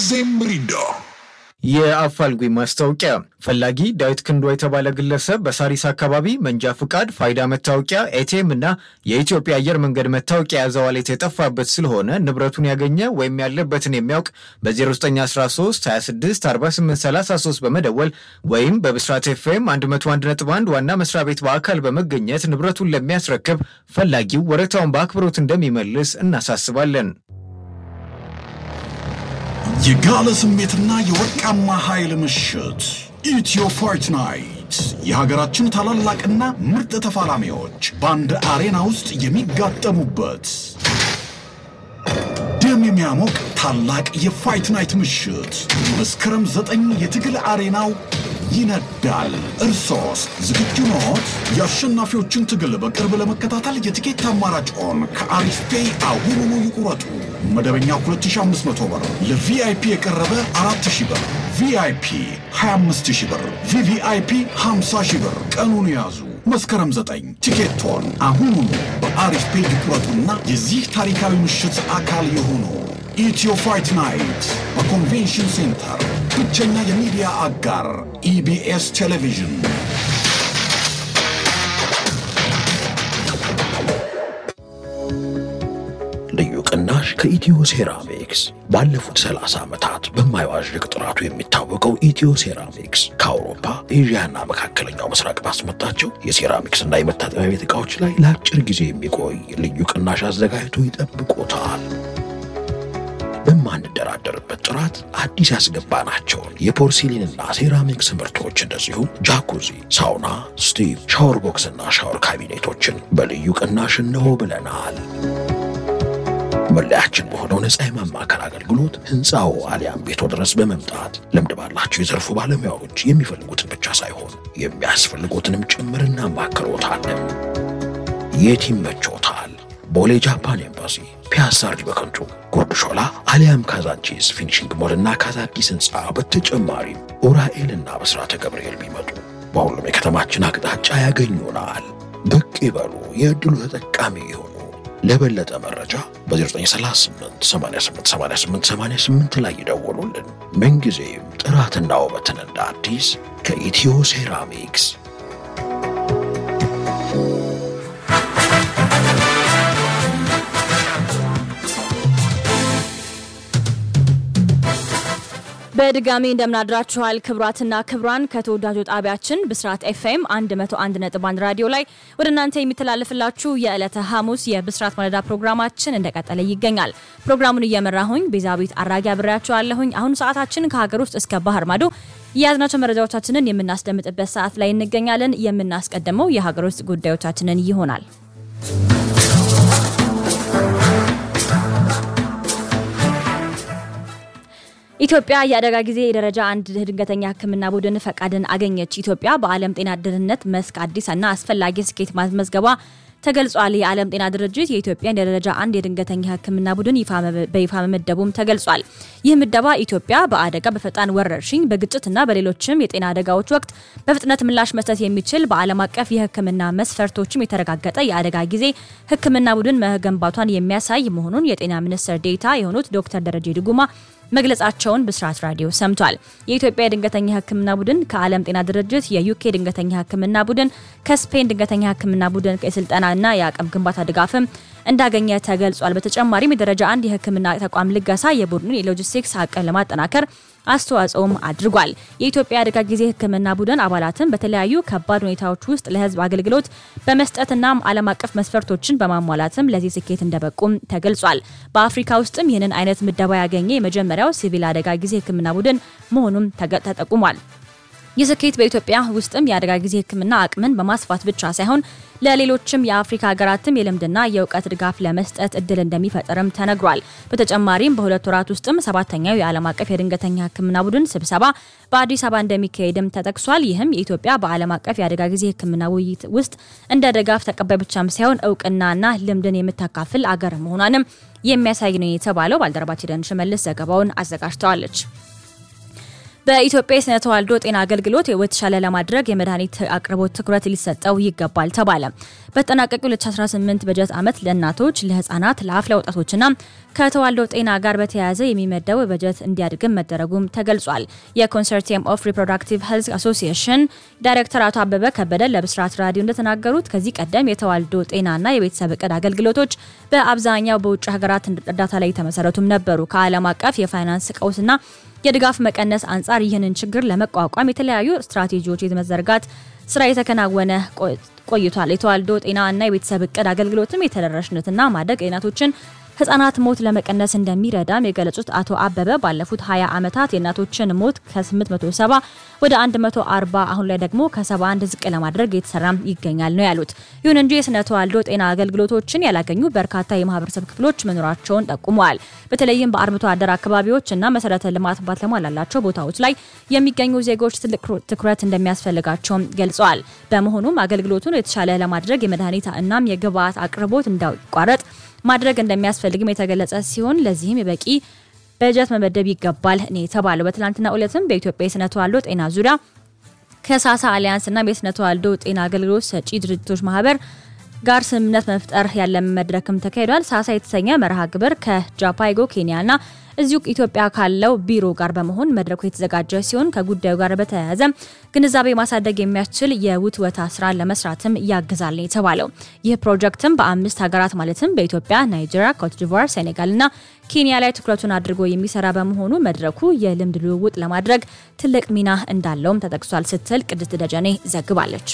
ሁልጊዜም ሚሪንዳ። የአፋልጉኝ ማስታወቂያ ፈላጊ ዳዊት ክንዷ የተባለ ግለሰብ በሳሪስ አካባቢ መንጃ ፍቃድ፣ ፋይዳ መታወቂያ፣ ኤቲኤም እና የኢትዮጵያ አየር መንገድ መታወቂያ የያዘ ዋሌት የጠፋበት ስለሆነ ንብረቱን ያገኘ ወይም ያለበትን የሚያውቅ በ0913 26 48 33 በመደወል ወይም በብስራት ኤፍኤም 101.1 ዋና መስሪያ ቤት በአካል በመገኘት ንብረቱን ለሚያስረክብ ፈላጊው ወረታውን በአክብሮት እንደሚመልስ እናሳስባለን። የጋለ ስሜትና የወርቃማ ኃይል ምሽት ኢትዮ ፋይት ናይት የሀገራችን ታላላቅና ምርጥ ተፋላሚዎች በአንድ አሬና ውስጥ የሚጋጠሙበት ደም የሚያሞቅ ታላቅ የፋይት ናይት ምሽት መስከረም ዘጠኝ የትግል አሬናው ይነዳል። እርሶስ ዝግጁ ኖት? የአሸናፊዎችን ትግል በቅርብ ለመከታተል የትኬት አማራጭዎን ከአሪፍ ፔይ አሁኑኑ ይቁረጡ። መደበኛ 2500 ብር፣ ለቪአይፒ የቀረበ 4000 ብር፣ ቪአይፒ 25000 ብር፣ ቪቪአይፒ 50000 ብር። ቀኑን ያዙ። መስከረም 9 ቲኬቶን አሁኑኑ በአሪፍ ፔይ ይቁረጡና የዚህ ታሪካዊ ምሽት አካል የሆኑ ኢትዮ ፋይት ናይት በኮንቬንሽን ሴንተር ብቸኛ የሚዲያ አጋር ኢቢኤስ ቴሌቪዥን። ልዩ ቅናሽ ከኢትዮ ሴራሚክስ ባለፉት 30 ዓመታት በማይዋዥቅ ጥራቱ የሚታወቀው ኢትዮ ሴራሚክስ ከአውሮፓ ኤዥያና መካከለኛው ምስራቅ ባስመጣቸው የሴራሚክስና የመታጠቢያ ቤት ዕቃዎች ላይ ለአጭር ጊዜ የሚቆይ ልዩ ቅናሽ አዘጋጅቶ ይጠብቆታል። በማንደራደርበት ጥራት አዲስ ያስገባናቸውን የፖርሲሊንና ሴራሚክስ ምርቶች እንደዚሁም ጃኩዚ፣ ሳውና፣ ስቲም፣ ሻወር ቦክስና ሻወር ካቢኔቶችን በልዩ ቅናሽ እንሆ ብለናል። መለያችን በሆነው ነፃ የማማከር አገልግሎት ህንፃው አሊያም ቤቶ ድረስ በመምጣት ልምድ ባላቸው የዘርፉ ባለሙያዎች የሚፈልጉትን ብቻ ሳይሆን የሚያስፈልጉትንም ጭምር እናማክሮታለን። የት ይመቾታል? ቦሌ ጃፓን ኤምባሲ፣ ፒያሳ አርዲ በከንቱ፣ ጉርድ ሾላ አሊያም ካዛንቺስ ፊኒሽንግ ሞልና ካዛዲስ ህንፃ በተጨማሪም ኡራኤልና በስራተ ገብርኤል ቢመጡ በሁሉም የከተማችን አቅጣጫ ያገኙናል። ብቅ ይበሉ፣ የዕድሉ ተጠቃሚ ይሁኑ። ለበለጠ መረጃ በ0938 88 88 88 ላይ ይደውሉልን። ምንጊዜም ጥራትና ውበትን እንደ አዲስ ከኢትዮ ሴራሚክስ በድጋሚ እንደምናድራችኋል ክብራትና ክብራን ከተወዳጁ ጣቢያችን ብስራት ኤፍኤም 101.1 ራዲዮ ላይ ወደ እናንተ የሚተላለፍላችሁ የዕለተ ሐሙስ የብስራት ማለዳ ፕሮግራማችን እንደቀጠለ ይገኛል። ፕሮግራሙን እየመራሁኝ ቤዛዊት አራጊ አብሬያችኋለሁኝ። አሁን ሰዓታችን ከሀገር ውስጥ እስከ ባህር ማዶ የያዝናቸው መረጃዎቻችንን የምናስደምጥበት ሰዓት ላይ እንገኛለን። የምናስቀድመው የሀገር ውስጥ ጉዳዮቻችንን ይሆናል። ኢትዮጵያ የአደጋ ጊዜ የደረጃ አንድ ድንገተኛ ሕክምና ቡድን ፈቃድን አገኘች። ኢትዮጵያ በዓለም ጤና ደህንነት መስክ አዲስና አስፈላጊ ስኬት ማስመዝገቧ ተገልጿል። የዓለም ጤና ድርጅት የኢትዮጵያን የደረጃ አንድ የድንገተኛ ሕክምና ቡድን በይፋ መመደቡም ተገልጿል። ይህ ምደባ ኢትዮጵያ በአደጋ በፈጣን ወረርሽኝ፣ በግጭትና በሌሎችም የጤና አደጋዎች ወቅት በፍጥነት ምላሽ መስጠት የሚችል በዓለም አቀፍ የሕክምና መስፈርቶችም የተረጋገጠ የአደጋ ጊዜ ሕክምና ቡድን መገንባቷን የሚያሳይ መሆኑን የጤና ሚኒስትር ዴኤታ የሆኑት ዶክተር ደረጀ ድጉማ መግለጻቸውን ብስራት ራዲዮ ሰምቷል። የኢትዮጵያ የድንገተኛ ህክምና ቡድን ከዓለም ጤና ድርጅት፣ የዩኬ ድንገተኛ ህክምና ቡድን፣ ከስፔን ድንገተኛ ህክምና ቡድን የስልጠናና የአቅም ግንባታ ድጋፍም እንዳገኘ ተገልጿል። በተጨማሪም የደረጃ አንድ የህክምና ተቋም ልገሳ የቡድኑን የሎጂስቲክስ አቅም ለማጠናከር አስተዋጽኦም አድርጓል። የኢትዮጵያ አደጋ ጊዜ ህክምና ቡድን አባላትን በተለያዩ ከባድ ሁኔታዎች ውስጥ ለህዝብ አገልግሎት በመስጠትና ዓለም አቀፍ መስፈርቶችን በማሟላትም ለዚህ ስኬት እንደበቁም ተገልጿል። በአፍሪካ ውስጥም ይህንን አይነት ምደባ ያገኘ የመጀመሪያው ሲቪል አደጋ ጊዜ ህክምና ቡድን መሆኑም ተጠቁሟል። ይህ ስኬት በኢትዮጵያ ውስጥም የአደጋ ጊዜ ህክምና አቅምን በማስፋት ብቻ ሳይሆን ለሌሎችም የአፍሪካ ሀገራትም የልምድና የእውቀት ድጋፍ ለመስጠት እድል እንደሚፈጥርም ተነግሯል። በተጨማሪም በሁለት ወራት ውስጥም ሰባተኛው የዓለም አቀፍ የድንገተኛ ህክምና ቡድን ስብሰባ በአዲስ አበባ እንደሚካሄድም ተጠቅሷል። ይህም የኢትዮጵያ በዓለም አቀፍ የአደጋ ጊዜ ህክምና ውይይት ውስጥ እንደ ድጋፍ ተቀባይ ብቻም ሳይሆን እውቅናና ልምድን የምታካፍል አገር መሆኗንም የሚያሳይ ነው የተባለው። ባልደረባችን ደን ሽመልስ ዘገባውን አዘጋጅተዋለች። በኢትዮጵያ የስነ ተዋልዶ ጤና አገልግሎት የተሻለ ለማድረግ የመድኃኒት አቅርቦት ትኩረት ሊሰጠው ይገባል ተባለ። በተጠናቀቀው 2018 በጀት ዓመት ለእናቶች፣ ለህፃናት፣ ለአፍላ ወጣቶችና ከተዋልዶ ጤና ጋር በተያያዘ የሚመደው በጀት እንዲያድግም መደረጉም ተገልጿል። የኮንሰርቲየም ኦፍ ሪፕሮዳክቲቭ ሄልዝ አሶሲዬሽን ዳይሬክተር አቶ አበበ ከበደ ለብስራት ራዲዮ እንደተናገሩት ከዚህ ቀደም የተዋልዶ ጤናና የቤተሰብ እቅድ አገልግሎቶች በአብዛኛው በውጭ ሀገራት እርዳታ ላይ የተመሰረቱም ነበሩ። ከዓለም አቀፍ የፋይናንስ ቀውስና የድጋፍ መቀነስ አንጻር ይህንን ችግር ለመቋቋም የተለያዩ ስትራቴጂዎች የመዘርጋት ስራ የተከናወነ ቆይቷል። የተዋልዶ ጤና እና የቤተሰብ እቅድ አገልግሎትም የተደራሽነትና ማደግ የእናቶችን ህጻናት ሞት ለመቀነስ እንደሚረዳም የገለጹት አቶ አበበ ባለፉት 20 ዓመታት የእናቶችን ሞት ከ870 ወደ 140 አሁን ላይ ደግሞ ከ71 ዝቅ ለማድረግ የተሰራም ይገኛል ነው ያሉት። ይሁን እንጂ የስነ ተዋልዶ ጤና አገልግሎቶችን ያላገኙ በርካታ የማህበረሰብ ክፍሎች መኖራቸውን ጠቁመዋል። በተለይም በአርብቶ አደር አካባቢዎች እና መሰረተ ልማት ባልተሟላላቸው ቦታዎች ላይ የሚገኙ ዜጎች ትልቅ ትኩረት እንደሚያስፈልጋቸውም ገልጸዋል። በመሆኑም አገልግሎቱን የተሻለ ለማድረግ የመድኃኒት እናም የግብአት አቅርቦት እንዳይቋረጥ ማድረግ እንደሚያስፈልግም የተገለጸ ሲሆን ለዚህም የበቂ በጀት መመደብ ይገባል ነው የተባለው። በትላንትና ዕለትም በኢትዮጵያ የስነ ተዋልዶ ጤና ዙሪያ ከሳሳ አሊያንስና የስነ ተዋልዶ ጤና አገልግሎት ሰጪ ድርጅቶች ማህበር ጋር ስምምነት መፍጠር ያለ መድረክም ተካሂዷል። ሳሳ የተሰኘ መርሃ ግብር ከጃፓይጎ ኬንያና እዚሁ ኢትዮጵያ ካለው ቢሮ ጋር በመሆን መድረኩ የተዘጋጀ ሲሆን ከጉዳዩ ጋር በተያያዘ ግንዛቤ ማሳደግ የሚያስችል የውትወታ ስራ ለመስራትም ያግዛል ነው የተባለው። ይህ ፕሮጀክትም በአምስት ሀገራት ማለትም በኢትዮጵያ፣ ናይጄሪያ፣ ኮትዲቫር፣ ሴኔጋልና ኬንያ ላይ ትኩረቱን አድርጎ የሚሰራ በመሆኑ መድረኩ የልምድ ልውውጥ ለማድረግ ትልቅ ሚና እንዳለውም ተጠቅሷል ስትል ቅድስት ደጀኔ ዘግባለች።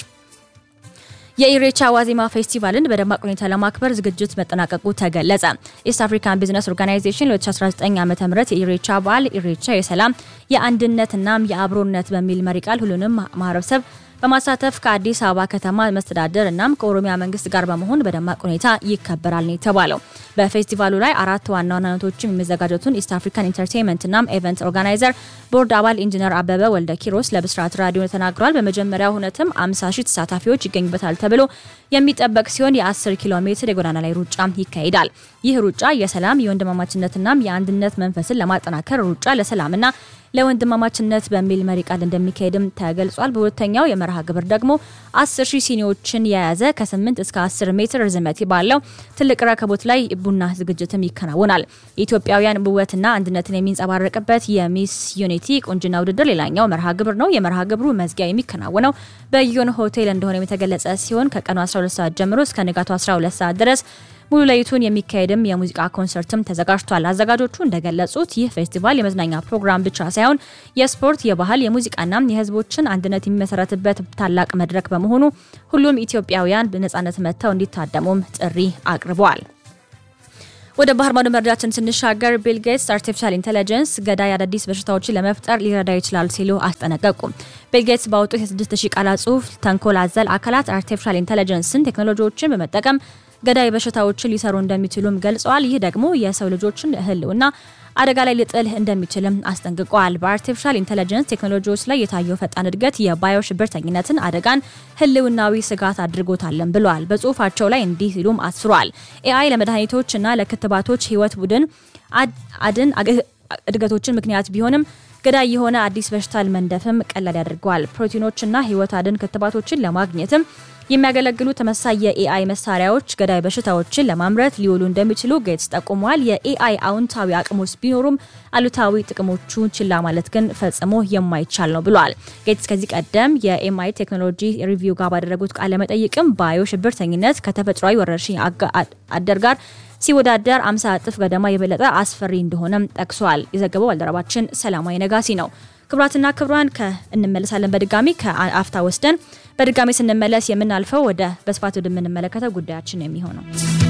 የኢሬቻ ዋዜማ ፌስቲቫልን በደማቅ ሁኔታ ለማክበር ዝግጅት መጠናቀቁ ተገለጸ። ኢስት አፍሪካን ቢዝነስ ኦርጋናይዜሽን 2019 ዓ ም የኢሬቻ በዓል ኢሬቻ የሰላም የአንድነትናም የአብሮነት በሚል መሪ ቃል ሁሉንም ማህበረሰብ በማሳተፍ ከአዲስ አበባ ከተማ መስተዳደር እናም ከኦሮሚያ መንግስት ጋር በመሆን በደማቅ ሁኔታ ይከበራል ነው የተባለው። በፌስቲቫሉ ላይ አራት ዋና ዋና ነቶችም የሚዘጋጀቱን ኢስት አፍሪካን ኢንተርቴንመንት እናም ኤቨንት ኦርጋናይዘር ቦርድ አባል ኢንጂነር አበበ ወልደ ኪሮስ ለብስራት ራዲዮ ተናግረዋል። በመጀመሪያው ሁነትም 50 ሺህ ተሳታፊዎች ይገኙበታል ተብሎ የሚጠበቅ ሲሆን የ10 ኪሎ ሜትር የጎዳና ላይ ሩጫ ይካሄዳል። ይህ ሩጫ የሰላም የወንድማማችነትናም የአንድነት መንፈስን ለማጠናከር ሩጫ ለሰላምና ለወንድማማችነት በሚል መሪ ቃል እንደሚካሄድም ተገልጿል። በሁለተኛው የመርሃ ግብር ደግሞ 10 ሺህ ሲኒዎችን የያዘ ከ8 እስከ 10 ሜትር ርዝመት ባለው ትልቅ ረከቦት ላይ ቡና ዝግጅትም ይከናወናል። የኢትዮጵያውያን ውበትና አንድነትን የሚንጸባረቅበት የሚስ ዩኒቲ ቁንጅና ውድድር ሌላኛው መርሃ ግብር ነው። የመርሃ ግብሩ መዝጊያ የሚከናወነው በጊዮን ሆቴል እንደሆነ የተገለጸ ሲሆን ከቀኑ 12 ሰዓት ጀምሮ እስከ ንጋቱ 12 ሰዓት ድረስ ሙሉ ለይቱን የሚካሄድም የሙዚቃ ኮንሰርትም ተዘጋጅቷል። አዘጋጆቹ እንደገለጹት ይህ ፌስቲቫል የመዝናኛ ፕሮግራም ብቻ ሳይሆን የስፖርት፣ የባህል፣ የሙዚቃና የሕዝቦችን አንድነት የሚመሰረትበት ታላቅ መድረክ በመሆኑ ሁሉም ኢትዮጵያውያን በነጻነት መጥተው እንዲታደሙም ጥሪ አቅርበዋል። ወደ ባህር ማዶ መረጃችን ስንሻገር ቢል ጌትስ አርቲፊሻል ኢንቴሊጀንስ ገዳይ አዳዲስ በሽታዎችን ለመፍጠር ሊረዳ ይችላል ሲሉ አስጠነቀቁ። ቢል ጌትስ ባወጡት የ6000 ቃላት ጽሁፍ ተንኮል አዘል አካላት አርቲፊሻል ኢንቴሊጀንስን ቴክኖሎጂዎችን በመጠቀም ገዳይ በሽታዎችን ሊሰሩ እንደሚችሉም ገልጸዋል። ይህ ደግሞ የሰው ልጆችን ህልውና አደጋ ላይ ሊጥል እንደሚችልም አስጠንቅቀዋል። በአርቲፊሻል ኢንቴሊጀንስ ቴክኖሎጂዎች ላይ የታየው ፈጣን እድገት የባዮ ሽብርተኝነትን አደጋን ህልውናዊ ስጋት አድርጎታለን ብለዋል። በጽሁፋቸው ላይ እንዲህ ሲሉም አስፍሯል። ኤአይ ለመድኃኒቶችና ለክትባቶች ህይወት ቡድን አድን እድገቶችን ምክንያት ቢሆንም ገዳይ የሆነ አዲስ በሽታ መንደፍም ቀላል ያደርገዋል። ፕሮቲኖችና ህይወት አድን ክትባቶችን ለማግኘትም የሚያገለግሉ ተመሳሳይ የኤአይ መሳሪያዎች ገዳይ በሽታዎችን ለማምረት ሊውሉ እንደሚችሉ ጌትስ ጠቁመዋል። የኤአይ አዎንታዊ አቅሞች ቢኖሩም አሉታዊ ጥቅሞቹን ችላ ማለት ግን ፈጽሞ የማይቻል ነው ብሏል። ጌትስ ከዚህ ቀደም የኤምአይ ቴክኖሎጂ ሪቪው ጋር ባደረጉት ቃለ መጠይቅም ባዮ ሽብርተኝነት ከተፈጥሯዊ ወረርሽኝ አደር ጋር ሲወዳደር 50 እጥፍ ገደማ የበለጠ አስፈሪ እንደሆነም ጠቅሷል። የዘገበው ባልደረባችን ሰላማዊ ነጋሲ ነው። ክቡራትና ክቡራን እንመለሳለን። በድጋሚ ከአፍታ ወስደን በድጋሚ ስንመለስ የምናልፈው ወደ በስፋት ወደምንመለከተው ጉዳያችን የሚሆነው